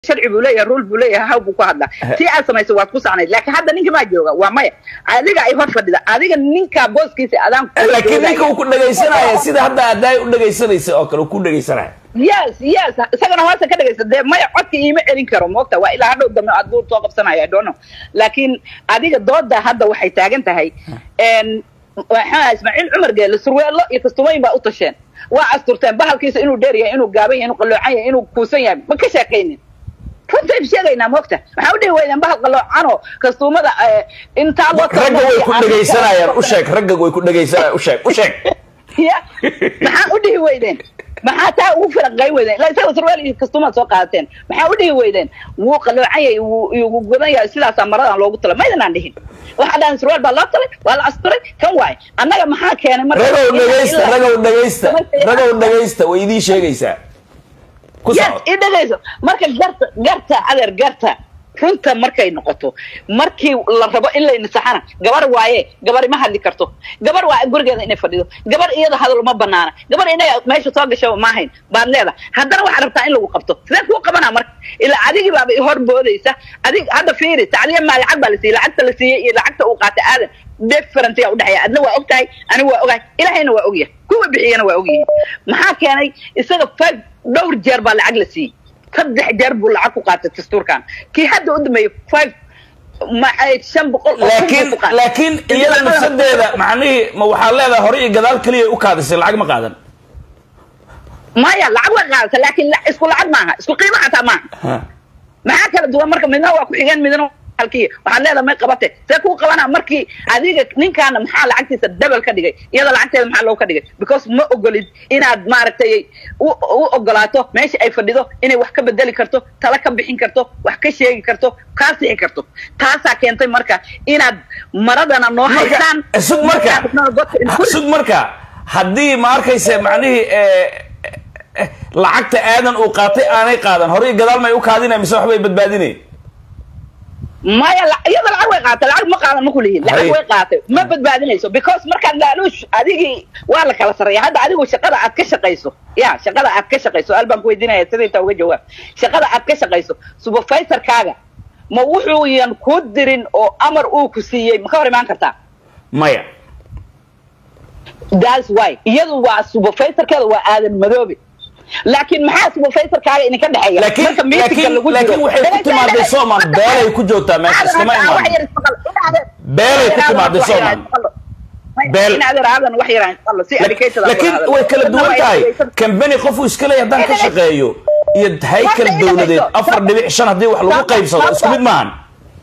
sharci buu leeyahay rule buu leeyahay haw buu ku hadlaa tii aad samaysay waad ku sacnayd laakiin hadda ninka maa jooga waa maya adiga ay hor fadhida adiga ninka booskiisa adaan laakiin ninka uu ku dhegaysanaya sida hadda adaa u dhegaysanaysa oo kale uu ku dhegaysanaya yes yes isagana hoosta ka dhegaysa dee maya codka iima celin karo moogta waa ilaa hadhow dambe aad buu soo qabsanaya dono laakiin adiga dooda hadda waxay taagan tahay waxaa ismaaciil cumar geele surweelo iyo kastumayn baa u tasheen waa asturteen bahalkiisa inuu dheer yahay inuu gaaban yahay inuu qalloocan yahay inuu kuusan yahay ma ka sheekaynin runtayn sheegaynaa moogta waxaa u dhihi weydeen bahal qaloocanoo kastuumada intaa loo ragga way ku dhegaysanayaan u sheeg ragga way ku dhegaysanayaan u sheeg u sheeg ya maxaa u dhihi weydeen maxaa taa ugu firaqay weydeen ilaa isaga surweel iyo kastuumaad soo qaadateen maxaa u dhihi weydeen wuu qaloocan yahay wuu godan yahay sidaasaa maradan loogu talay maydanaan dhihin waxaa dhahan surweel baa loo talay waa la asturay kan waay annaga maxaa keenay marka ragow dhegaysta ragow dhegaysta ragow dhegaysta way idiin sheegaysaa ku yes soco i dhegayso marka garta garta adeer garta runta markay noqoto markii la rabo in la nisaxana gabar waaye gabar ma hadli karto gabar waa gurigeeda inay fadhido gabar iyada hadal ma banaana gabar inay meesha soo gasho ma ahayn baad leedahay haddana waxaad rabtaa in lagu qabto sidee kuu qabanaa marka ilaa adigii baaba hor boodaysa adig hadda fiiri tacliya maa lacag baa la siiyey lacagta la siiyey iyo lacagta uu qaatay aadan different yaa udhexeeya adna waa og tahay anigu waa ogahay ilahayna waa ogyahay kuwa bixiyana waa ogyihiin maxaa keenay isaga five dhowr jeer baa lacag la siiyey saddex jeer buu lacag ku qaatay dastuurkan kii hadda u dambeeyey five maxay shan boqol oo kun laakiin buu ku qaatay. laakiin iyada nafsadeeda macnihii ma waxaa leedahay hore iyo gadaal keliya u kaadisay lacag ma qaadan maya lacag way qaadata laakiin la- isku lacag maaha isku qiimo xataa maaha Ha. maxaa kala duwan marka midna waa ku xigeen midna waa halkii waxaad leedahay may qabate see kuu qabanaa markii adiga ninkaana maxaa lacagtiisa double ka dhigay iyada lacagteeda maxaa loogu ka dhigay because ma ogolid inaad maaragtay u u ogolaato meesha ay fadhido inay wax ka bedeli karto tala ka bixin karto wax ka sheegi karto kaa sixi karto taasaa keentay marka inaad maradana noo haysaan marka sug marka sug marka haddii ma arkayse macnihii eh, eh, lacagta aadan uu qaatay aanay qaadan hore iyo gadaal may u kaadinay mise waxbay badbaadinay maya la- iyada lacag way qaatay lacag ma qaadan ma kulihiin lacag Hay. way qaatay ma badbaadinayso because markaad laaluush adigii waa la kala sarreeya hadda adigu shaqada aad ka shaqayso ya shaqada aad ka shaqayso al baan ku weydiinaya sida intaa uga jawaab shaqada aad ka shaqayso supervisorkaaga ma wuxuu yan ku dirin oo amar uu ku siiyey ma ka hor imaan kartaa maya that's why iyadu waa supervisorkeeda waa aadan madoobe laakiin maxaa supervisorkaaga idinka dhexeeya laakiin marka meetingka laakiin lagu jiro laakiin waxay ku timaaday soomaan beelay ku joogtaa meesha iskama imaan Beelay ku timaaday Soomaan. Beel. laakiin way kala duwan tahay kambani qofuu iska leeyahay haddaan ka shaqeeyo iyo haykal dowladeed afar dhibic shan haddii wax lagu qaybsado isku mid maahan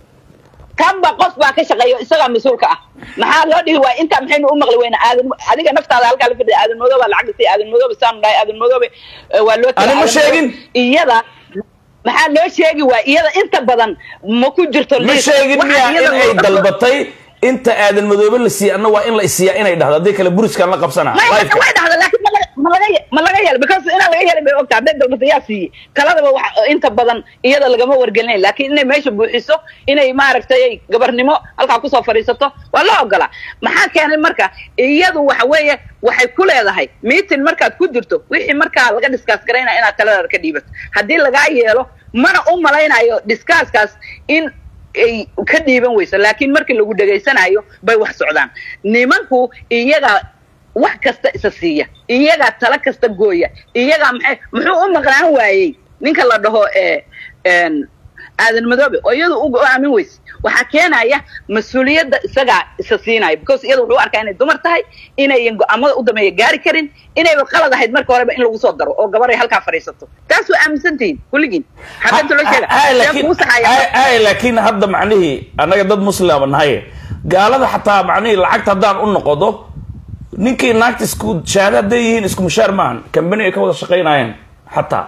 kanba qof baa ka shaqeeyo isagaa mas-uulka ah maxaa loo dhihi waaya intaa maxaynu u maqli weyna aadan adiga naftaada halkaa la fadhiya aadan madoobe lacag la siiya aadan madoobe saanu dhahay aadan madoobe eh, waa loo Ani ma Aadan sheegin. Madoobe. iyada maxaa loo sheegi waaya iyada inta badan ma ku jirto ma liis. sheegin Waxaa miyaa iyada in ay loo- dalbatay inta aadan madoobe la siiya anna waa in la isiiyaa inay dhahdo haddii kale buriskaan la qabsanaa Ma- Live-ka. way dhahda laakiin ma laga- ma laga ye- ma laga yeelo because inaan laga yeelin bay ogta hadday dalbata yaa siiyey taladaba wax inta badan iyada lagama wargelinayn laakiin inay meesha buuxiso inay maaragtay gabarnimo halkaa kusoo fadhiisato waa loo ogolaa maxaa keenay marka iyadu waxa weeye waxay ku leedahay meeting markaad ku jirto wixii markaa laga discuss garaynaya inaad taladaada ka dhiibato haddii lagaa yeelo mana u malaynayo discusskaas in ay ka dhiiban weyso laakiin markii lagu dhegaysanayo bay wax socdaan nimanku iyaga wax kasta isa siiya iyagaa tala kasta gooya iyagaa maxay muxuu u maqnaan waayey ninka la dhaho ee een, aadan madoobe oo iyadu u go-aamin weyse waxaa keenaya mas-uuliyadda isagaa isa siinaya because iyada wuxuu u arkaa inay dumar tahay inayan go-aamada u dameeya gaari karin inayba qalad ahayd marka horeba in lagu soo daro oo gabar ay halkaa fadhiisato taas waa aaminsan tihiin kulligiin xabinta loo sheega Ay, Seen laakiin- kuu saxaya ay, ay, laakiin hadda macnihii annaga dad muslima nahay gaalada xataa macnihii lacagta haddaan u noqodo ninkii naagta isku shahaado hadday yihiin isku mushaar maahan kambani ay ka wada shaqaynayeen xataa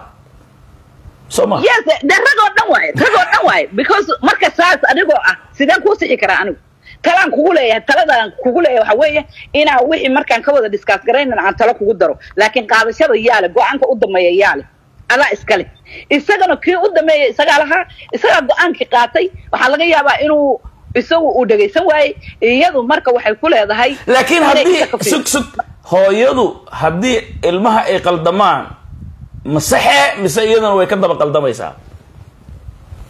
soo ma yes de ragoo dhan waaye ragoo dhan waaye because marka saas adigoo ah sideen kuu sixi karaa anigu talaan kugu leeyahay taladaan kugu leeyahay waxa weeye inaa wixii markaan ka wada discuss garaynan aan talo kugu daro laakiin qaadashada yaale go-aanka u dameeya yaale adaa iskale isagana kii u dameeya isagaa lahaa isagaa go-aankii qaatay waxaa laga yaabaa inuu isagu uu dhegaysan waayey iyadu marka waxay ku leedahay laakiin inay haddii isa ka fiirso. sug sug hooyadu haddii ilmaha ay qaldamaan ma saxe mise iyadana way ka daba qaldamaysaa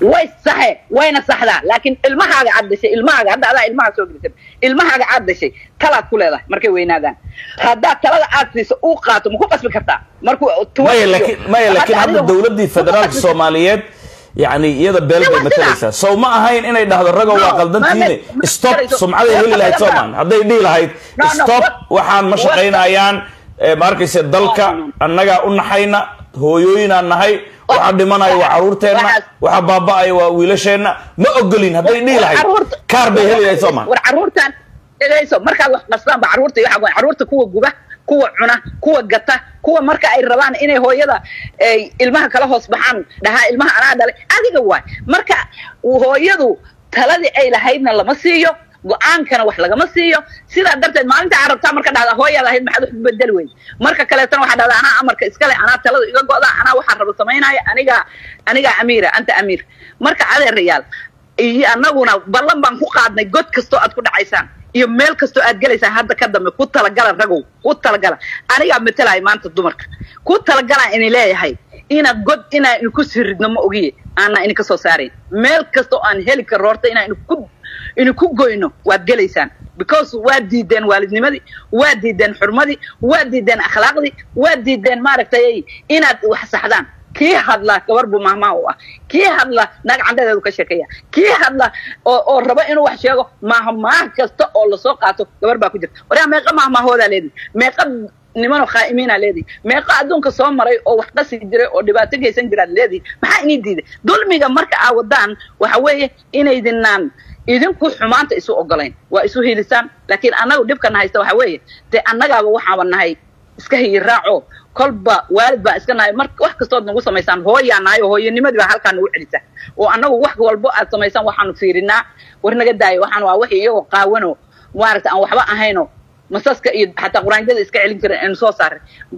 way saxe wayna saxdaa laakiin ilmahaaga aad dhashay ilmahaaga hadda adaa ilmaha soo gelisay ilmahaaga aad dhashay talaad ku leedahay markay weynaadaan haddaad talada aad siiso uu qaato ma ku qasbi kartaa markuu maya laakiin maya laakiin hadda dawladdii federaalka soomaaliyeed yani iyada beel bay matalaysaa sow ma ahayn inay dhahdo rago waa qaldantiine stop sumcaday heli lahayd soomaan hadday dhihi lahayd stop waxaan ma shaqaynayaan ma arkayse dalka annagaa u naxayna hooyooyinaan nahay waxa dhimanaya waa caruurteenna waxa baaba'aya waa wiilasheenna ma ogolin hadday dhihi lahayd kaar bay heli lahayd soomaan war caruurtan dhegayso markaad wax qastaanba caruurta iyo waxa caruurta kuwa guba kuwa cuna kuwa gata kuwa marka ay rabaan inay hooyada ilmaha kala hoos baxaan dhahaa ilmaha anaa dhalay adiga waay marka hooyadu taladii ay lahaydna lama siiyo go-aankana wax lagama siiyo sidaa darteed maalinta aad rabtaa marka dhahda hooyaad ahayd maxaad wax bedel weyn marka kaleetana waxaa dhahda anaa amarka iskale anaa talada iga go'da anaa waxaa raba samaynaya anigaa anigaa amiira anta amiir marka adeerayaal iyo anaguna ballan baan ku qaadnay god kastoo aad ku dhacaysaan iyo meel kastoo aad gelaysaan hadda ka dambe ku talagala ragow ku talagala anigaa matalaya maanta dumarka ku talagalaan ini leeyahay inaad god inaa inku siridno ma ogiye aanaa ini ka soo saarayn meel kastoo aan heli karo horta inaa inku inu ku goyno waad gelaysaan because waad diideen waalidnimadii waad diideen xurmadii waad diideen akhlaaqdii waad diideen maaragtay inaad wax saxdaan kii hadla gabar buu mahmaah u ah kii hadla naag candhadeedu ka sheekeeya kii hadla oo oo raba inuu wax sheego mahmaah kasta oo lasoo qaato gabar baa ku jirta waryaa meeqa mahmaahoodaa leedihi meeqa nimanoo khaa'imiinaa leedihi meeqa adduunka soo maray oo wax qasi jiray oo dhibaato geysan jiraad leedihi maxaa inii diiday dulmiga marka aa wadaan waxa weeye inaydinaan idinku xumaanta isu ogolayn waa isu hilisaan laakiin annagu dhibkana haysta waxa weeye dee annagaaba waxaaba nahay iska hiyiraaco kolba waalid baa iska nahay mar wax kastood nagu samaysaan hooyaa nahay oo hooyanimadii baa halkaa nagu celisa oo annagu wax walbo aad samaysaan waxaanu fiirinaa war naga daayo waxaan waa wixii iyagoo qaawano maaragta aan waxba ahayno masaska iyo xataa quraanjada iska celin jiren aynu soo saaray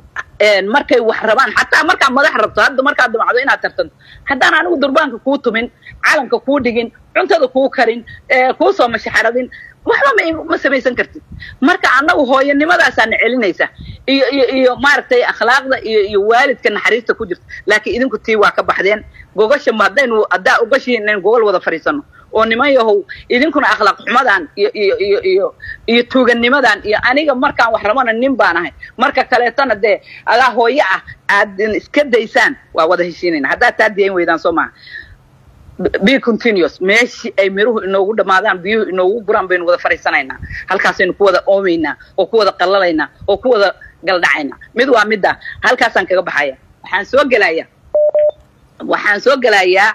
markay wax rabaan xataa markaa madax rabto hadda markaad damacdo inaad tartanto haddaan anigu durbaanka kuu tumin calanka kuu dhigin cuntada kuu karin kuu soo mashaxaradin waxba ma ma samaysan kartid marka annagu hooyanimadaasana celinaysa iyo iyo iyo maaragtay akhlaaqda iyo iyo waalidka naxariista ku jirta laakiin idinku tii waa ka baxdeen gogasha ma haddaynu haddaa ogashihiin inaynu gogol wada fadhiisano oo niman yahow idinkuna akhlaaq xumadan iyo iyo iyo iyo iyo tuuganimadan iyo aniga markaan wax rabana nin baan ahay marka kaleetana dee adaa hooyo ah aad iska daysaan waa wada heshiinayna haddaad taa diyayn weydaan soo maha be continuous meeshii ay miruhu inoogu dhammaadaan biyuhu inoogu guraan baynu wada fadhiisanaynaa halkaasaynu ku wada oomaynaa oo ku wada qallalaynaa oo ku wada galdhacaynaa mid waa midda halkaasaan kaga baxaya waxaan soo gelayaa waxaan soo gelayaa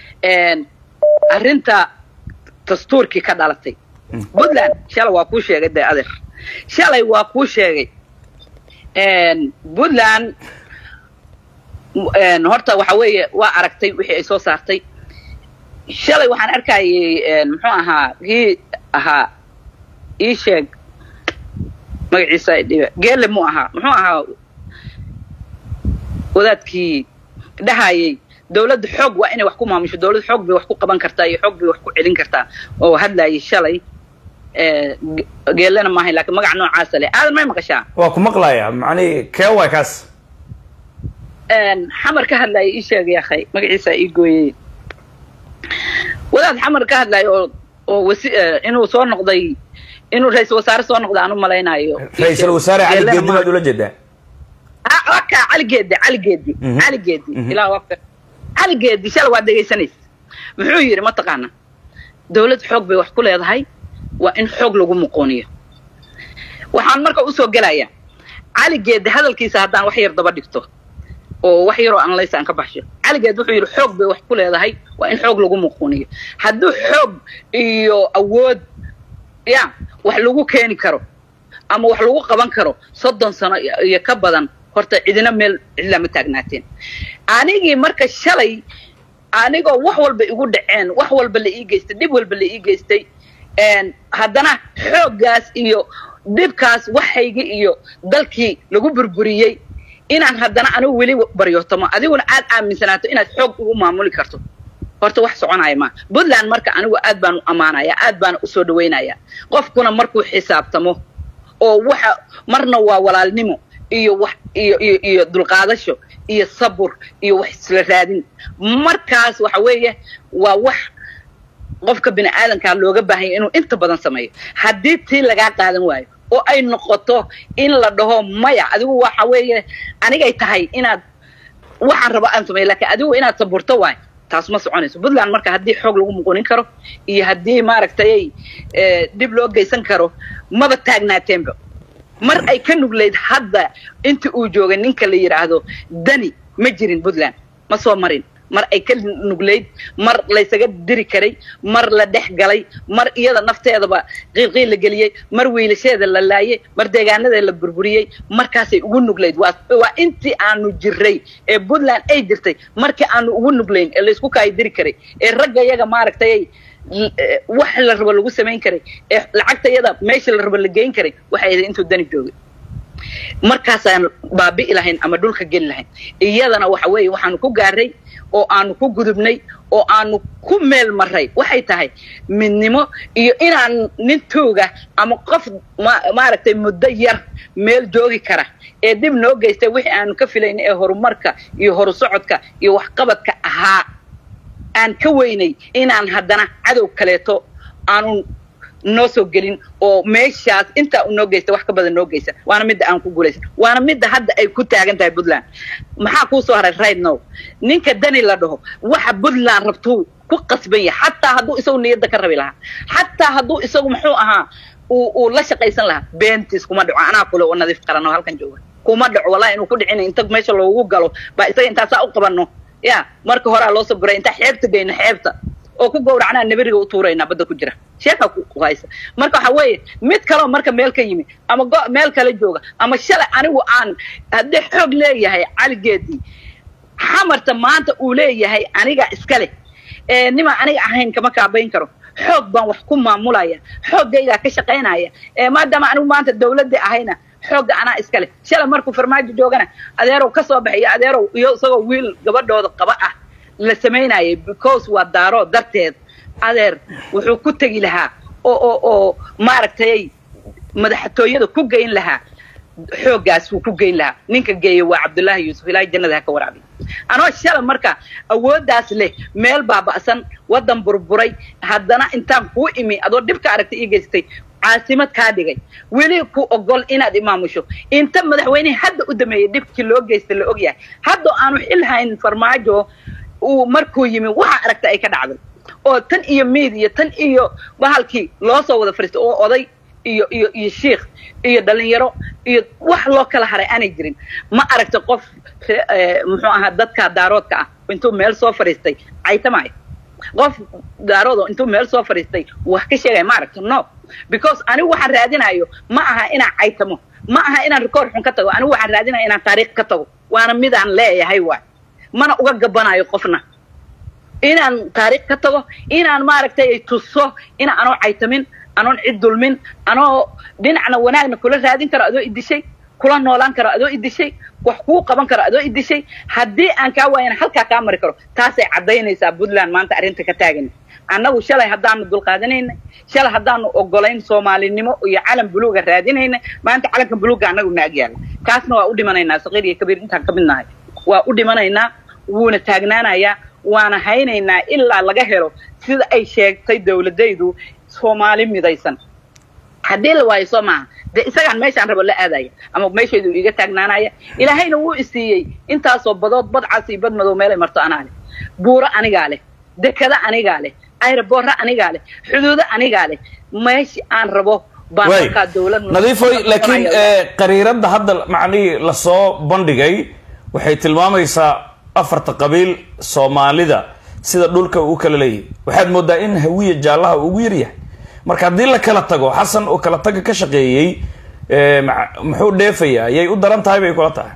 arrinta dastuurkii ka dhalatay puntland shalay waa kuu sheegay dee adeer shalay waa kuu sheegay puntland horta waxa weeye waa aragtay wixii ay soo saartay shalay waxaan arkayay muxuu ahaa kii ahaa ii sheeg magaciisa dhibe geele mu ahaa muxuu ahaa wadaadkii dhahayay dawladda xoog waa inay wax ku maamusho dawladda xoog bay wax ku qaban kartaa iyo xoog bay wax ku celin kartaa oo hadlayay shalay geelena maahay lakin magac noocaasa leh aadan may maqashaa waa ku maqlaya macnihi kee waay kaas xamar ka hadlaya ii sheegay akhay magaciisa ii gooyey wadaad xamar ka hadlaya oo oo wasi inuu soo noqday inuu ra-isul wasaare soo noqday aan u malaynayo ra-isul wasaare cali geedi baad ula jeedaa waka cali geedi cali geedi cali geedi ilaa waka cali geedi shala waad dhegaysanaysa muxuu yidhi mataqaana dawlad xoog bay wax ku leedahay waa in xoog lagu muqooniyo waxaan marka usoo gelaya cali geedi hadalkiisa haddaan wax yar daba dhigto oo wax yaroo analyse aan ka baxsho caligeed wuxuu yidhi xoog bay wax ku leedahay waa in xoog lagu muquuniyo hadduu xoog iyo awood ya wax lagu keeni karo ama wax lagu qaban karo soddon sano iyo ka badan horta cidina meel cidlama taagnaateen anigii marka shalay anigoo wax walba igu dhaceen wax walba la ii geystay dhib walba la ii geystay haddana xooggaas iyo dhibkaas waxaygi iyo dalkii lagu burburiyey inaan haddana anigu weli baryootamo adiguna aad aaminsanaato inaad xoog ugu maamuli karto horta wax soconaya maa puntland marka anigu aad baan u ammaanaya aad baana usoo dhawaynaya qofkuna markuu xisaabtamo oo waxa marna waa walaalnimo iyo wax iyo iyo iyo dulqaadasho iyo sabur iyo wax isla raadin markaas waxa weeye waa wax qofka bini aadankaa looga baahanya inuu inta badan sameeyo haddii tii lagaa qaadan waayo oo ay noqoto in la dhaho maya adigu waxa weeye anigay tahay inaad waxaan rabo aan sameeyo lakiin adigu inaad saburto waayo taas ma soconayso puntland marka haddii xoog lagu muqunin karo iyo haddii maaragtay dib loo geysan karo maba taagnaateenba mar ay ka nuglayd hadda intii uu joogay ninka la yidhaahdo dani ma jirin puntland ma soo marin mar ay ka nuglayd mar laysaga diri karay mar la dhex galay mar iyada nafteedaba qiilqiil la geliyey mar wiilasheeda la laayay mar deegaanada la burburiyey markaasay ugu nuglayd waa intii aanu jiray ee puntland ay jirtay markii aanu ugu nuglayn ee laysku kaayo diri karay ee ragga yaga maaragtay wax la rabo lagu samayn karay ee lacagta yada meesha la rabo la geyn karay waxay ahayd intuu dani joogay markaasaan baabi'i lahayn ama dhulka geli lahayn iyadana waxa weeye waxaanu ku gaaray oo aanu ku gudubnay oo aanu ku meel maray waxay tahay midnimo iyo inaan nin tooga ama qof maaragtay muddo yar meel joogi kara ee dib noo geystay wixii aanu ka filayna ee horumarka iyo horu socodka iyo waxqabadka ahaa aan ka weynay inaan haddana cadow kaleeto aanu noo soo gelin oo meeshaas intaa u noo geysta wax ka badan noo geysa waana midda aan ku guulaysan waana midda hadda ay ku taagan tahay puntland maxaa kuu soo haray right now ninka dani la dhaho waxa puntland rabtuu ku qasban yahay xataa hadduu isagu niyadda ka rabi lahaa xataa hadduu isagu muxuu ahaa uu uu la shaqaysan lahaa beentiis kuma dhaco anaa kule oo nadiif qaran oo halkan jooga kuma dhaco wallahi inuu ku dhicina inta meesha loogu galo baa isaga intaasaa u qabanno ya marka horaa loo soo guray intaa xeebta geyno xeebta oo ku gowracnaa nabiriga u tuuraynaa badda ku jira sheekaa ku haysa marka waxa weeye mid kaleo marka meel ka yimi ama go meel kale jooga ama shalay anigu aan haddii xoog leeyahay caligeedii xamarta maanta uu leeyahay aniga iska leh ee nima aniga ahayn kama kaabayn karo xoog baan wax ku maamulaya xooggaygaa ka shaqaynaya ee maadaama anigu maanta dawladda ahayna xoogga anaa iska leh shalay markuu farmaajo joogana adeerow ka soo baxay iyo adeerow iyo isagoo wiil gabadhooda qaba ah la samaynayay because waa daaro darteed adeer wuxuu ku tegi lahaa oo oo oo maaragtay madaxtooyada ku geyn lahaa xooggaas wuu ku geyn lahaa ninka geeya waa cabdullaahi yuusuf ilaahay jannada ha ka waraabiy anoo shala marka awooddaas leh meel baaba'san waddan burburay haddana intaan kuu imi adoo dhibka aragtay ii geystay caasimad kaa dhigay weli ku ogol inaad imaamusho inta madaxweynihii hadda u dameeyey dhibkii loo geystay la ogyahay haddoo aanu xil hayn farmaajo uu markuu yimi waxa aragta ay ka dhacday oo tan iyo miid iyo tan iyo bahalkii loo soo wada fadhiistay oo oday iyo iyo iyo shiikh iyo dhalinyaro iyo wax loo kala haray aanay jirin ma aragta qof muxuu ahaa dadka daaroodka ah intuu meel soo fadhiistay caytamaayo qof daaroodo intuu meel soo fadhiistay wax ka sheegaya ma aragta no because anigu waxaan raadinayo ma aha inaan caytamo ma aha inaan record xun ka tago anigu waxaan raadinaya inaan taariikh ka tago waana midaan leeyahay waay mana uga gabanayo qofna inaan taariikh ka tago inaan maaragtay tuso in anoo caytamin anoon cid dulmin anoo dhinacna wanaagna kula raadin karo adoo idishay kula noolaan karo adoo idishay wax kuu qaban karo adoo idishay haddii aan kaa waayana halkaa kaa mari karo taasay caddaynaysaa puntland maanta arrinta ka taagana annagu shalay haddaanu dulqaadanayna shalay haddaanu ogolayn soomaalinimo iyo calan buluuga raadinayna maanta calanka buluuga annagu na agyaala kaasna waa u dhimanaynaa saqiir iyo kabiir intaan ka mid nahay waa u dhimanaynaa wuuna taagnaanayaa waana haynaynaa ilaa laga helo sida ay sheegtay dawladaydu soomaali midaysan haddii la waayo soo maaha dee isagaan meeshaan rabo la aadaya ama meeshaydu iga taagnaanaya ilaahayna wuu isiiyey intaasoo badood badcas iyo bad madow meelay marto anaa leh buuro anigaa leh dekada anigaa leh ayraboorra anigaa leh xuduudo anigaa leh meeshii aan rabo baan markaa dawlad nadiifoy laakiin qariiradda hadda macnihii lasoo bandhigay waxay tilmaamaysaa afarta qabiil soomaalida sida dhulka uu kala leeyahay waxaad moodaa in hawiya jaallaha ugu yaryahay marka haddii la kala tago xasan oo kala taga ka shaqeeyey muxuu dheefayaa yay u daran tahay bay kula tahay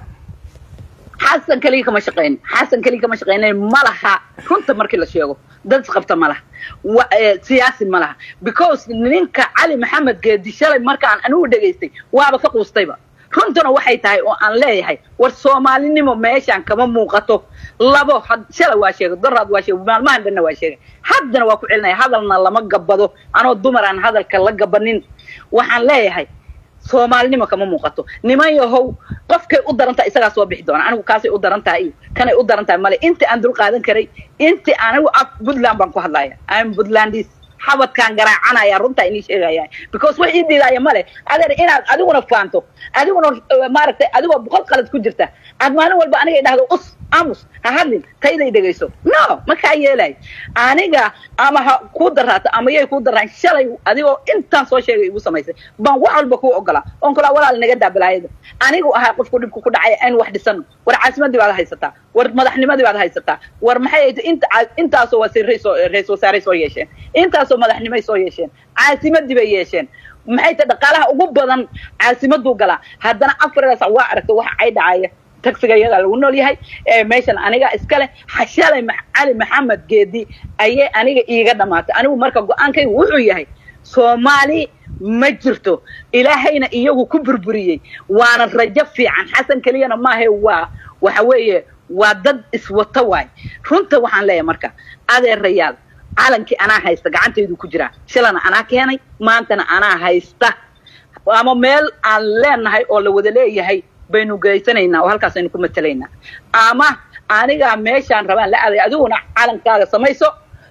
xasan keliya kama shaqayn xasan keliya kama shaqaynayn ma laha runta markii la sheego dad isqabta ma laha siyaasi ma laha because ninka cali maxamed geedi shalay markaan anigu dhegaystay waaba ka quustayba runtuna waxay tahay oo aan leeyahay war soomaalinimo meeshaan kama muuqato labo shala waa sheegay daraad waa sheegay maalmahan dhanna waa sheegay haddana waa ku celinaya hadalna lama gabado anoo dumar aan hadalka la gabanin waxaan leeyahay soomaalinimo kama muuqato niman yahow qofkay u daran tahay isagaa soo bixi doona anigu kaasay u daran tahay iyo kanay u daran tahay male intii aan dul qaadan karay intii anigu af puntland baan ku hadlaya im puntlandis xabadkaan garaacanaya runtaa inii sheegaya because wax ii diidaaya male adeer inaad adiguna faanto adiguna maaragtay adigoo boqol qalad ku jirta aad maalin walba aniga idhahdo us amus ha hadlin tayday dhegayso no ma kaa yeelay aniga ama ha kuu daraato ama yay kuu daraan shalay adigoo intaan soo sheegay igu samaysay baan wax walba kuu ogolaa oon kulaa walaal naga daa balaayada anigu ahaa qofku dhibku ku dhacay aynu wax dhisano war caasimadii baad haysataa war madaxnimadii baad haysataa war maxay ahayd inta intaasoo wasiiray soo ra-isul wasaaray soo yeesheen intaasoo madaxnimay soo yeesheen caasimadii bay yeesheen maxay tahay dhaqaalaha ugu badan caasimaduu galaa haddana afardaas waa aragta waxa ay dhacaya taxiga iyadaa lagu nool yahay meeshan aniga iskale xashalay cali maxamed geedi ayay aniga iiga dhamaatay anigu marka go-aankaygu wuxuu yahay soomaali ma jirto ilaahayna iyagu ku burburiyey waana rajo fiican xasan keliyana maahe waa waxa weeye waa dad iswato waay runta waxaan leeyahay marka adeerayaal calankii anaa haysta gacantaydu ku jiraa shalana anaa keenay maantana anaa haysta ama meel aan leenahay oo la wada leeyahay baynu geysanaynaa oo halkaas aynu ku matelaynaa ama anigaa meeshaan rabaan la aaday adiguna calankaaga samayso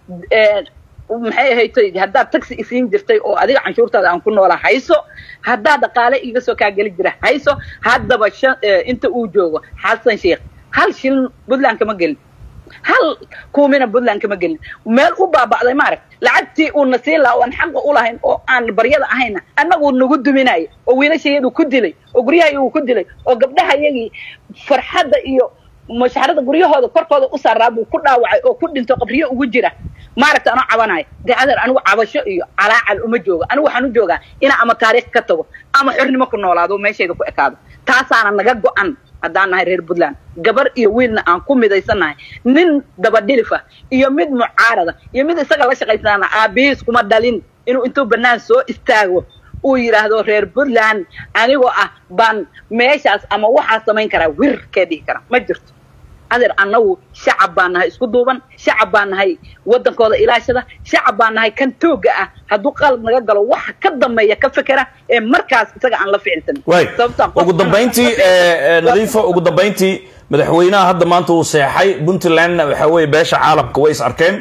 maxay ahayd haddaad taxi isiin jirtay oo adiga canshuurtaada aan ku noolaa hayso haddaad dhaqaale iga soo kaa geli jira hayso haddaba inta uu joogo xasan sheikh hal shilin puntland kama gelin hal kuumina puntland kama gelin meel u baaba'day maaragt lacagtii uuna siin lahaa oo aan xaqa u lahayn oo aan baryada ahayna annaguu nagu duminaya oo wiilashayadu ku dilay oo guryahayagu ku dilay oo gabdhahayagii farxadda iyo mashaxarada guryahooda korkooda u saaraa buu ku dhaawacay oo ku dhinto qabriyo ugu jira maaragta anoo cabanayo dee adeer anigu cabasho iyo calaacal uma joogo anigu waxaan u joogaa inaa ama taariikh ka tago ama xornimo ku noolaado meeshayda ku ekaado taasaana naga go-an haddaan nahay reer puntland gabar iyo wiilna aan ku midaysannahay nin dabadhilifa iyo mid mucaarada iyo mid isaga la shaqaysanaana aabihiis kuma dhalin inuu intuu bannaan soo istaago uu yidhaahdo reer puntland anigoo ah baan meeshaas ama waxaa samayn karaa wirkee dhihi kara ma jirto adeer annagu shacab baan nahay isku duuban shacab baan nahay waddankooda ilaashada shacab baan nahay kan tooga ah hadduu qalad naga galo waxa ka dambeeya ka fekera ee markaas isaga aan la ficilsanin way ugu dambayntii nadiifo ugu dambayntii madaxweynaha hadda maanta uu seexay puntlandna waxa weeye beesha caalamka way is arkeen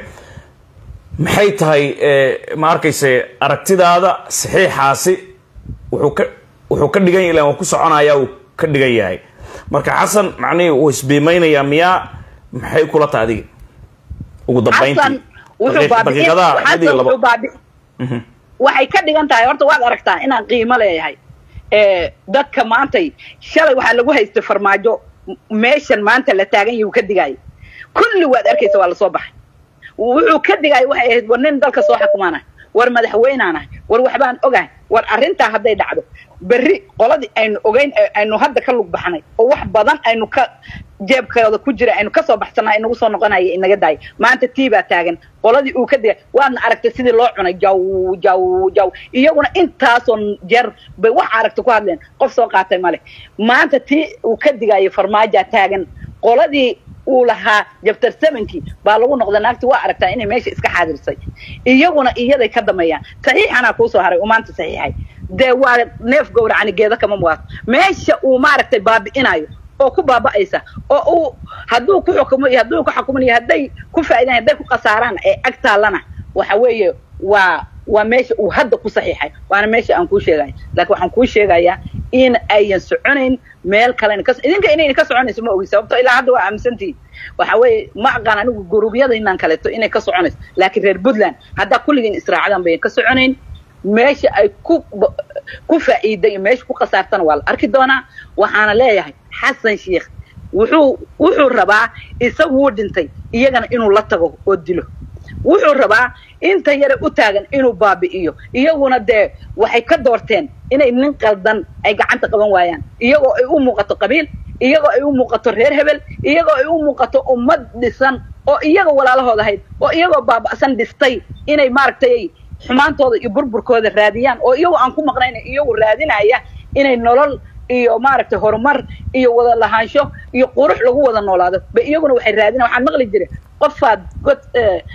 maxay tahay ma arkayse aragtidaada saxiixaasi wuxuu ka wuxuu ka dhigan yahay waa ku soconaya uu ka dhigan yahay marka xasan macnihii wuu isbiimaynayaa miyaa maxay kula tahay adiga ugu dambayntii daqiiqadaha mid iyo labo waxay ka dhigan tahay horta waad aragtaa inaan qiimo leeyahay dadka maantay shalay waxaa lagu haystay farmaajo meeshan maanta la taagan yahi uu ka digaayo kulli waad arkaysa waa lasoo baxay wuxuu ka digaayo waxay ahayd war nin dalka soo xukumaanahay war madaxweynaanahay war waxbaan ogahay war arrintaa hadday dhacdo berri qoladii aynu ogeyn aynu hadda ka lug baxnay oo wax badan aynu ka jeebkooda ku jira aynu kasoo baxsanaa inagu soo noqonaya inaga daaya maanta tii baa taagan qoladii uu ka digay waadna aragtay sidii loo cunay jaw jaw jaw iyaguna intaasoo jeer bay wax aragta ku hadleen qof soo qaatay male maanta tii uu ka digaayo farmaajaa taagan qoladii uu lahaa jabtar sevenkii baa lagu noqda naagti waa aragtaa inay meesha iska xaadirsay iyaguna iyaday ka dameeyaan saxiixanaa kuusoo haray uu maanta saxiixay dee waa neef gowracani geeda kama muwaato meesha uu maaragtay baabi'inayo oo ku baaba'aysa oo uu hadduu ku xukumo iyo hadduu ku xukuminayo hadday ku faa'idan hadday ku khasaaraan ee ag taallana waxa weeye waa waa meesha uu hadda ku saxiixay waana meesha aan kuu sheegayo laakiin waxaan kuu sheegayaa in ayan soconayn meel kalena ka idinka inayna ka soconayso ma ogi sababto ilaa hadda waa aaminsantihiin waxa weeye ma aqaan anigu gurubyada inaan kaleeto inay ka soconayso laakiin reer puntland haddaa kulligiin israacdaan bayan ka soconayn meesha ay ku ku faa'iiday iyo meesha ku khasaartana waa la arki doonaa waxaana leeyahay xasan sheikh wuxuu wuxuu rabaa isagu wuu dhintay iyagana inuu la tago oo dilo wuxuu rabaa inta yare u taagan inuu baabi'iyo iyaguna dee waxay ka doorteen inay nin qaldan ay gacanta qaban waayaan iyagoo ay u muuqato qabiil iyagoo ay u muuqato reer hebel iyagoo ay u muuqato ummad dhisan oo iyaga walaalahooda ahayd oo iyagoo baaba'san dhistay inay maaragtay xumaantooda iyo burburkooda raadiyaan oo iyagoo aan ku maqnayna iyagu raadinaya inay nolol iyo maaragtay horumar iyo wada lahaansho iyo qurux lagu wada noolaado ba iyaguna waxay raadinayan waxaan maqli jiray qofaad god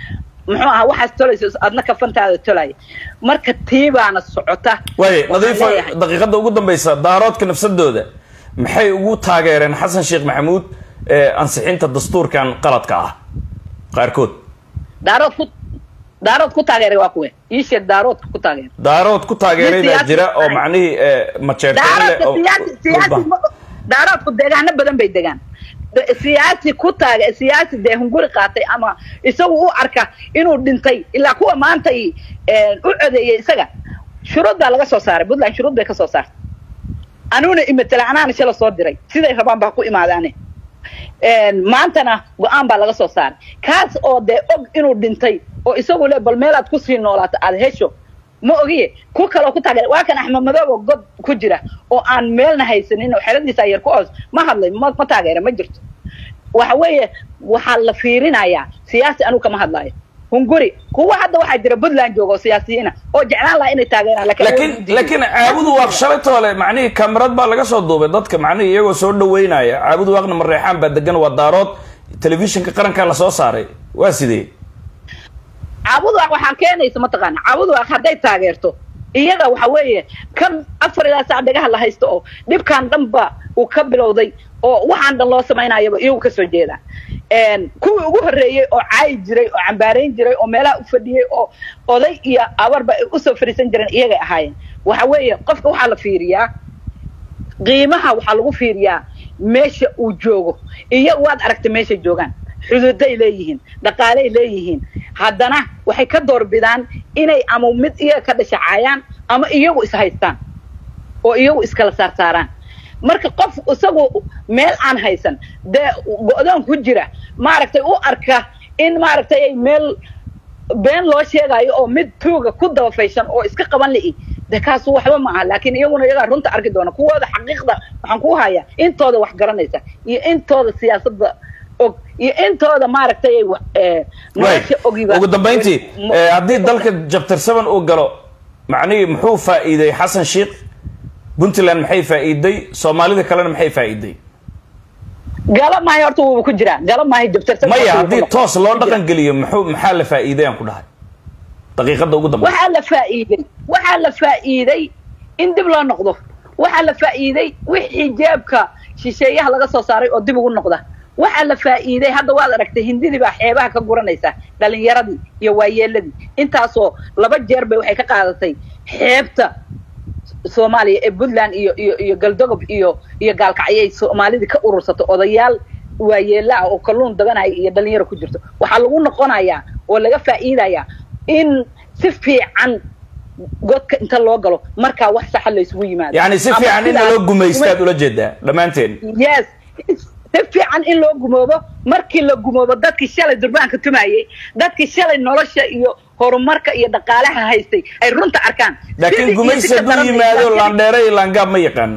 muxuu ahaa waxaas tolaysa adna kafantaada tolaya marka tii baana socota waaye Waxaan nadiifo leeyahay- daqiiqada ugu dambaysa daaroodka nafsadooda maxay ugu taageereen xasan sheekh maxamuud ee ansixinta dastuurkan qaladka ah qaarkood daarood ku daarood ku taageeray waa kuwe ii sheeg daaroodka ku taageeray daarood ku taageeray Nin baa siyaasi jira oo ah. macnihii ee, majeerteen leh daaroodka oo siyaasi siyaasi dhulba. ma- daaroodku deegaano badan bay degaan De- siyaasi ku taage siyaasi dee hunguri qaatay ama isagu u arka inuu dhintay ilaa kuwa maanta i- een, u codeeyay isaga shuruud baa laga soo saaray puntland shuruud bay ka soo saartay aniguna imatela anaana shala soo diray siday rabaan baa ku imaadaane Een, maantana go-aan baa laga soo saaray kaas oo dee og inuu dhintay oo isagu le bal meelaad kusii noolaato aada hesho ma ogiye ku kaloo ku taageer waa kan axmed madoobo god ku jira oo aan meelna haysanin oo xeradiisa yar ku oos ma hadlay ma ma taageera ma jirto waxa weeye waxaa la fiirinayaa siyaasi anigu kama hadlaayo hunguri kuwa hadda waxaa jira puntland jooga oo siyaasiyiina oo jeclaan lahaa inay taageeraan laakiin awood u laakiin diiday. laakiin caabudu waaq shalaytoole macnihii kamarad baa laga soo duubay dadka macnihii iyagoo soo dhaweynaya caabudu waaqna mareexaan baa degan waa daarood telefishinka qarankaa lasoo saaray waa sidee caabuduwaaq waxaa keenaysa mataqaana caabuduwaaq hadday taageerto iyaga waxa weeye kan afar ilaa sac dhagaha la haysto oo dhibkan dhanba uu ka bilowday oo waxaan dhan loo samaynayaba iyagu kasoo jeedaan Een, kuwii ugu horreeyey oo caayi jiray oo cambaarayn jiray oo meelaha u fadhiyey oo oday iyo abarba ay usoo fadhiisan jireen iyagay ahaayeen waxa weeye qofka waxaa la fiiriyaa qiimaha waxaa lagu fiiriyaa meesha uu joogo iyo waad aragtay meeshay joogaan xuduuday leeyihiin dhaqaaley leeyihiin haddana waxay ka doorbidaan inay ama mid iyaga ka dhashacaayaan ama iyagu is haystaan oo iyagu iskala saarsaaraan marka qof isagu meel aan haysan dee go-doon ku jira maaragtay u arka in maaragtay ay meel been loo sheegayo oo mid tuuga ku dabafaysan oo iska qaban li'i de kaasu waxba ma aha laakiin iyaguna iyagaa runta arki doona kuwooda xaqiiqda waxaan ku hayaa intooda wax garanaysa iyo intooda siyaasadda og iyo intooda maaragtay ay wax- eh, nolosha ogiba ugu dambayntii eh, haddii dalka jabtar seven uu galo macnihii muxuu faa'iiday xasan sheekh puntland maxay faa'iiday soomaalida kalena maxay faa'iiday gala maayo horta wuuba ku jiraa gala maayo jabtarsan maya haddii toos loo dhaqan geliyo muxuu maxaa la faa'iiday aan ku dhahay daqiiqada ugu dambaysa waxaa la faa'iiday waxaa la faa'iiday in dib loo noqdo waxaa la faa'iiday wixii jeebka shisheeyaha laga soo saaray oo dib ugu noqda waxaa la faa'iiday hadda waad aragtay hindidii baa xeebaha ka guranaysa dhalinyaradii iyo waayeeladii intaasoo laba jeer bay waxay ka qaadatay xeebta soomaaliya ee puntland iyo iyo iyo galdogob iyo iyo gaalkacyay soomaalidii ka urursato odayaal waayeela ah oo kalluun dabanaya iyo dhalinyaro ku jirto waxaa lagu noqonayaa oo laga faa'iidayaa in si fiican godka inta loo galo markaa wax saxa laysugu yimaado yacni si Ama fiican in sidaas- loo gumaystaad ula jeedaa dhammaanteen yes si fiican in loo gumoobo markii la gumoobo dadkii shalay durbaanka tumayey dadkii shalay nolosha iyo horumarka iyo dhaqaalaha haystay ay runta arkaan Sidii laakiin iyo gumaysi si ka hadduu daran bay yimaado gaajadii- laandheere iyo laangaab ma yaqaano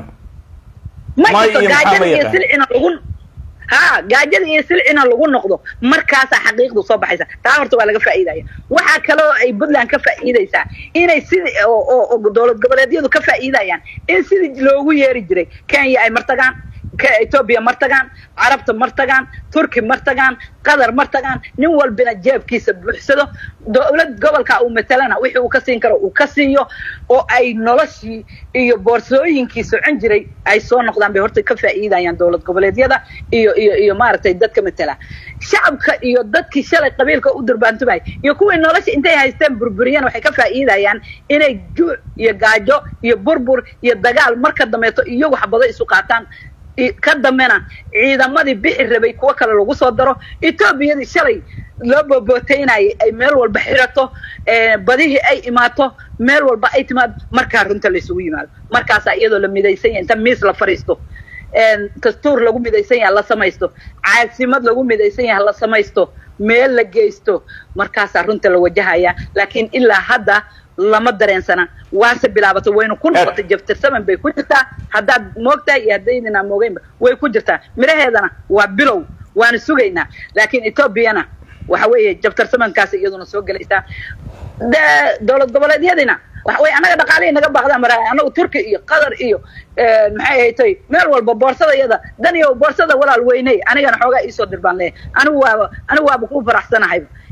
ma May jirto iyo maxaa gaajada ma iyo yaqaan? silcina lagu ha gaajada iyo silcina lagu noqdo markaasaa xaqiiqdu soo baxaysa taa horta waa laga faa'iidaya waxaa kaloo ay puntland ka faa'iidaysaa inay sidii oo oo- oo dowlad goboleedyadu ka faa'iidayaan in sidii loogu yeeri jiray kenya ay martagaan ka etoobiya martagaan carabta martagaan turki martagaan qatar martagaan nin walbina jeebkiisa buuxsado dowlad gobolka uu matalana wixii uu ka siin karo uu ka siiyo oo ay noloshii iyo boorsooyinkii socon jiray ay soo noqdaan bay horta ka faa'iidayaan dowlad goboleedyada iyo iyo iyo maaragtay dadka matala shacabka iyo dadkii shalay qabiilka u durbaantumay iyo kuwii nolosha intay haysteen burburiyeen waxay ka faa'iidayaan inay juuc iyo gaajo iyo burbur iyo dagaal marka dambeeto iyagu xabado isu qaataan i- ka dambena ciidamadii bixi rabay kuwo kale lagu soo daro etoobiyadii shalay loo boobootaynayay ay meel walba xirato eh, badihii ay imaato meel walba ay timaado markaa runta laysugu yimaado markaasaa iyadoo la midaysan yahay inta miis la fadhiisto een, dastuur lagu midaysan yahay la samaysto caasimad lagu midaysan yahay la samaysto meel la geysto markaasaa runta la wajahaya laakiin ilaa hadda lama dareensana waase bilaabatay waynu ku noqotay jabtirsaman bay ku jirtaa haddaad moogtahay iyo haddaydinaa moogeynba way ku jirtaa miraheedana waa bilow waanu sugaynaa laakiin etoobiyana waxa weeye jabtarsamankaas iyaduna soo gelaysaa de dowlad goboleedyadina waxa weye annaga dhaqaalihii naga baaqdaan mara annagu turki iyo qatar iyo eh, maxay haytay meel walba boorsada iyada dan iyo boorsada walaal weyney anigana xoogaa iisoo dir baan leeyahay anigu waaba anigu waaba ku faraxsanahayba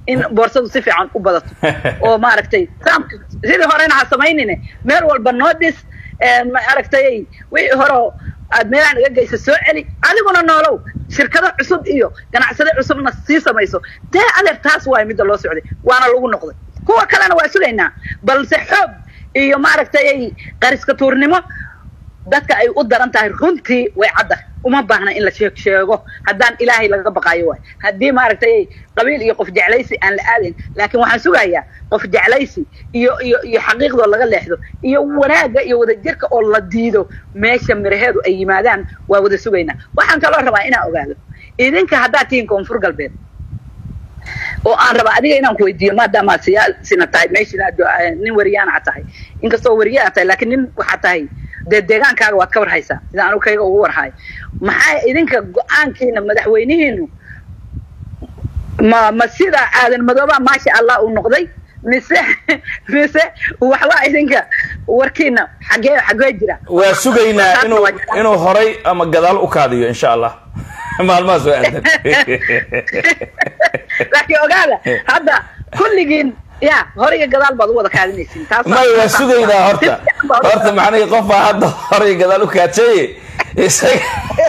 in boorsadu si fiican u badato oo maaragtay saamka sidii horena ha samaynine meel walba noo dhis maaragtay wixii hore aad meelahan iga geysa soo celi adiguna noolow shirkado cusub iyo ganacsade cusubna sii samayso dee adeer taas waay midda loo socday waana lagu noqday kuwa kalena waa sugaynaa balse xoog iyo maaragtay qariska tuurnimo dadka ay u daran tahay runtii way cadda uma baahna in la sheeg sheego haddaan ilaahay laga baqaayo waay haddii maaragtay qabiil iyo qof jeclaysi aan la aadayn laakiin waxaan sugayaa qof jeclaysi iyo iyo iyo xaqiiqdoo laga leexdo iyo wanaagga iyo wadajirka oo la diido meesha miraheedu ay yimaadaan waa wada sugaynaa waxaan kaloo rabaa inaan ogaado idinka haddaad tihiin koonfur galbeed oo aan rabaa adiga inaan ku weydiiyo maadaama siyaasina tahay meeshina nin wariyaana tahay inkastoo wariyaa tahay laakiin nin waxaa tahay dee deegaankaaga waad ka warhaysaa sida anu kayga ugu warhayo maxaa idinka go-aankiina madaxweynihiinu ma ma sida aadan madooba maasha allah uu noqday mise mise waxba idinka warkiina xagee xagee jira waa sugaynaa inuu inuu horay ama gadaal u kaadiyo insha allah maalmahaas waa aadan laakiin ogaada hadda kulligiin ya horiga gadaal baad u wada kaadinaysiin taas may waa sugaynaa horta horta macnihii qofbaa hadda horay gadaal u kaadsaye isaga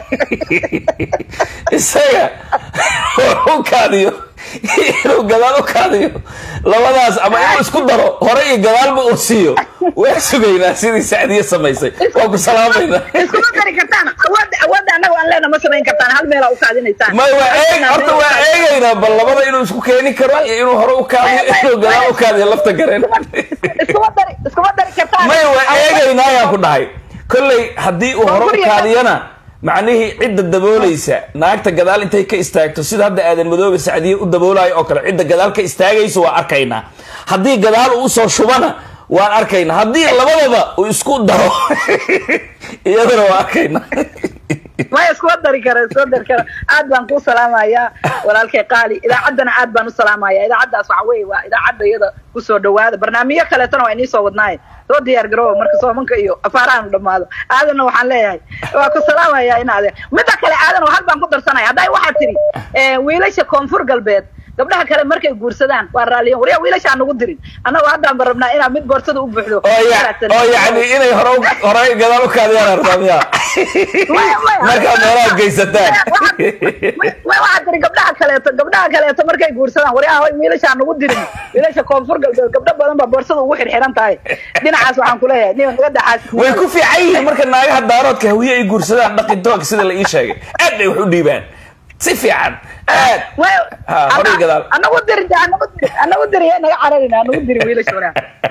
isaga u kaadiyo inuu gadaal u kaadiyo labadaas ama inuu isku daro hore iyo gadaalba uu siiyo waa sugaynaa sidii sacdiye samaysay waa ku salaamayna iskuma dari kartaan awoodda awoodda annaga aan leena ma samayn kartaan hal meelaa u kaadinaysaan may waa eeg horta waa eegaynaa bal labada inuu isku keeni karo iyo inuu hore u kaadiyo inuu gadaal u kaadiyo lafta gareen iskuma dari iskuma dari kartaan may waa eegaynaa ayaan ku dhahay kolley haddii uu hore u kaadiyana macnihii cidda daboolaysa naagta gadaal intay ka istaagto sida hadda aadan madoobe sacdiye u daboolayo oo kale cidda gadaal ka istaagayso waa arkaynaa haddii gadaal uu usoo shubana waan arkaynaa haddii labadaba uu isku daro iyadana waa arkaynaa maya iskuma dari kara iskuma dari kara aad baan kuu salaamayaa walaalkay qaali idaacaddana aad baan u salaamaya idaacaddaas waxa weeye waa idaacadda iyada kusoo dhawaada barnaamijyo kaleetana waa inii soo wadnaaye soo diyaar garooba marka soomanka iyo afaaraanu dhamaado aadanna waxaan leeyahay waa ku salaamaya in adeer midda kale aadan hal baan ku darsanaya hadday waxaa tiri wiilasha koonfur galbeed gabdhaha kale markay guursadaan waa raaliyan waryaa wiilasha aan nagu dirin annagu haddaan ba rabnaa inaa mid boorsada u buuxdo oo yani inay hore hore gadaal u kaadiyaan artaa miya markaa meelaha geysataan waxaa tiri gabdhaha kaleeto gabdhaha kaleeto markay guursadaan waryaa hoy wiilasha aan nagu dirin wiilasha koonfur galbeed gabdho badan baa boorsada ugu xirxiran tahay dhinacaas waxaan kuleeyahay nin naga daxaas way ku fiican yihiin marka naagaha daaroodka hawiye ay guursadaan dhaqintoonka sida la ii sheegay aad bay wax u dhiibaan si fiican aad horay gadaal anagu diri anagu diri anagu diri naga cararina anagu diri wiilasha waraa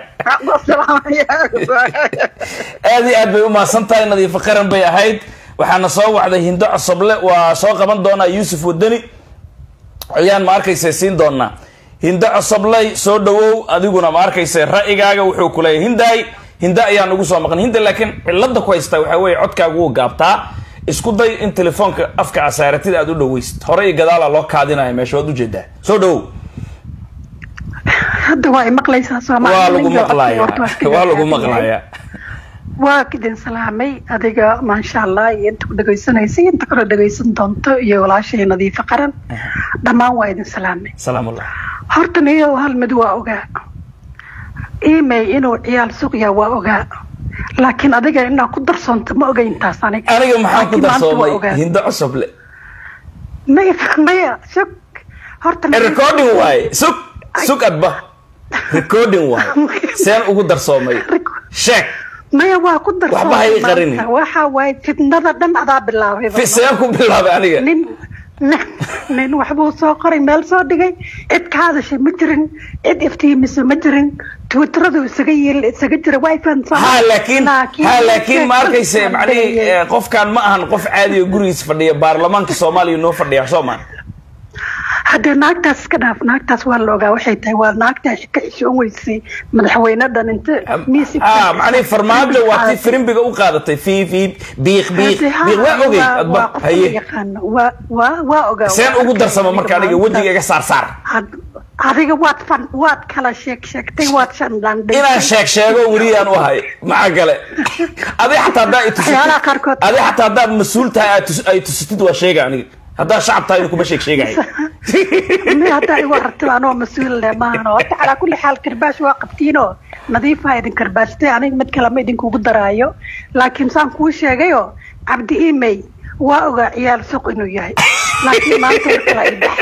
aad iyo aad bay umahadsan tahay nadiifo qaran bay ahayd waxaana soo wacday hindo cosoble waa soo qaban doonaa yuusuf wadani ayaan ma arkaysa siin doonaa hindo cosobley soo dhawow adiguna ma arkaysa ra'yigaaga wuxuu kuleeyahy hindaay hinda ayaan ugu soo maqan hinda laakiin cilada ku haystaa waxaa weeye codkaagu wuu gaabtaa isku day in telefoonka afka asaaratida aad u dhaweysid hore iyo gadaala loo kaadinaya meesha waad ujeedaa soo dhawow hadda waa maqlaysaa waa lagu maqlaya waa lagu maqlaya waa idin salaamay adiga maasha allah iyo inta ku dhegaysanaysay inta kale dhegaysan doonto iyo walaashay nadiifo qaran dhammaan waa idin salaamay salaamullah horta niyo hal mid waa ogaa email inuu ciyaal suqyaa waa ogaa laakiin adiga inaa ku darsoonto ma oga intaas aniga aniga maxaan ku darsoomay hindo cosoble maya maya sug horta recording waaye sug sug adba recording waaye seen ugu darsoomay sheeg maya waa ku darsoomay waxba hay qarini waxa waaye fitnada dhan adaa bilaabay seen ku bilaabay aniga nin nin waxbuu soo qoray meel soo dhigay cid ka hadashay ma jirin cid iftiimisa ma jirin twitteradu isaga yeel isaga jira way fahansan ha laakiin ha laakiin ma arkayse macnihii qofkan ma ahan qof caadi oo gurigiis fadhiya baarlamaanka soomaaliya noo fadhiya soo maa haddee naagtaas iska dhaaf naagtaas waa la ogaa waxay tahay waa naagta ka xishoon weysay madaxweyne dhan inta miisi ah macnihii farmaajo waa tii firimbiga u qaadatay fi fi biiq biiq biiq waa ogey adba haye waa waa waa ogaa seen ugu darsama marka aniga wejiga iga saar saar adiga waad fan waad kala sheeg sheegtay waad shandhandhay inaan sheeg sheego weliyaan u ahay maxaa kale adi xataa haddaa itusitid adi xataa haddaad mas-uul tahay ay tusitid waa sheega aniga haddaa shacab tahay kuma sheeg sheegahay mi haddaa igu aragtay anoo mas-uul leh maahan oo horta calaa kulli xaal karbaash waa qabtiinoo nadiifa idin karbaashtay aniga mid kale ma idinkugu daraayo laakiin saan kuu sheegayoo cabdi imey waa ogaa ciyaal suq inuu yahay laakiin maanta war kala ibax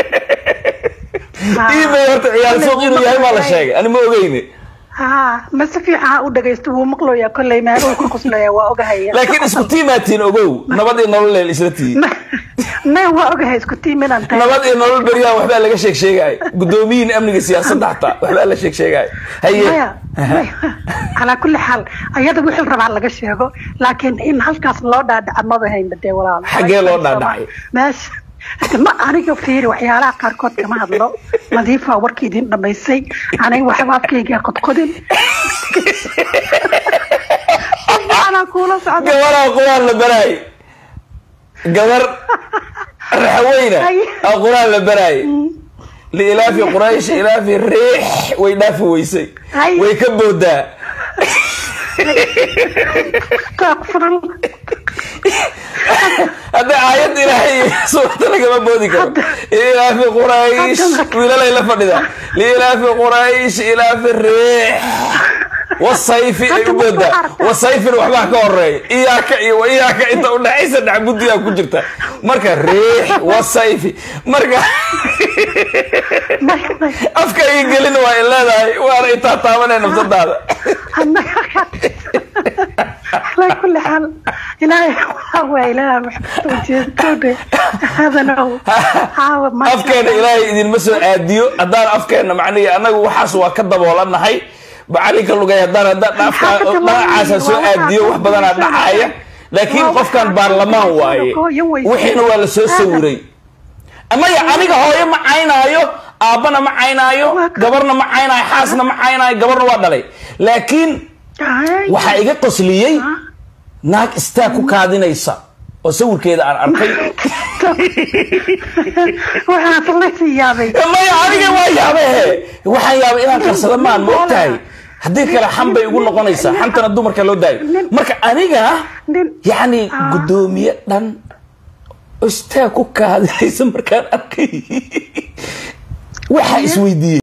imey horta ciyaal suuq inuu yahay baa la sheegay ani ma ogeyne haa ma si fiican ha u dhagaysto wuu maqlooyaa kolley meeluu ka qoslaya waa ogahaya laakiin isku tiimaatiin ogow nabad iyo nolol leel isla tihiin me waa ogahay isku tiim inaan tahay nabad iyo nolol beryahan waxbaa laga sheeg sheegay guddoomiyiin amniga siyaasadda xataa waxbaa la sheeg sheegay haye maya maya calaa kulli xaal ayada wixii rabaa laga sheego laakiin in halkaas loo dhaadhaca maba haynba dee walaal Xaggee loo dhaadhacay? meesha ma aniga fiiri waxyaalaha qaarkood kama hadlo nadiifa warkii idin dhamaysay aniga waxba afkayga qodqodin anaa kuula socda gabaraa quraan la baraay gabar raxweyna Ay. aa quraan la baraay liilaafi quraysh ilaafi riix way dhaafi weysay Ay. way ka boodaa Astaghfirullah. hadda aayad ilaahay suurta lagama boodi karo liilaafi quraysh Hadda- wiilalay la fadhida liilaafi quraysh ilaafi riix wasayfi ay u Hadda boodaa waxaa aragtaa. wasayfin waxbaa ka horeeya iyaaka iyo wa iyaaka inta udhexaysa dhacbudiyaa ku jirta marka riix wasayfi marka Maya, maya. afka ii gelin waa in leedahay waana intaa taabanee nafsadaada على كل حال إلهي هو إله محمد وجهته هذا نو حاول ما afkeena ilaahay idinma soo aadiyo haddaan afkeena macnihi annagu waxaas waa ka daboolanahay macalinka lugay haddaan haddaan dhaafka dhanacaasa soo aadiyo wax badanaa dhacaaya laakiin qofkan baarlamaan waaye wixiina waa la soo sawiray amaya aniga hooyo ma caynaayo aabbana ma caynaayo gabarna ma caynaayo xaasna ma caynaayo gabarna waa dhalay laakiin waxaa iga qosliyey naag istaa ku kaadinaysa oo sawirkeeda aan arkay waxaad la siyaabay maya aniga waa yaabehe waxaan yaabay inaan karsada maan ma ogtahay haddii kale xan bay igu noqonaysaa xantana dumarka loo daayo marka aniga nin- yacni Ah. guddoomiye dhan oo istaa ku kaadinaysa markaan arkay waxaa isweydiiyey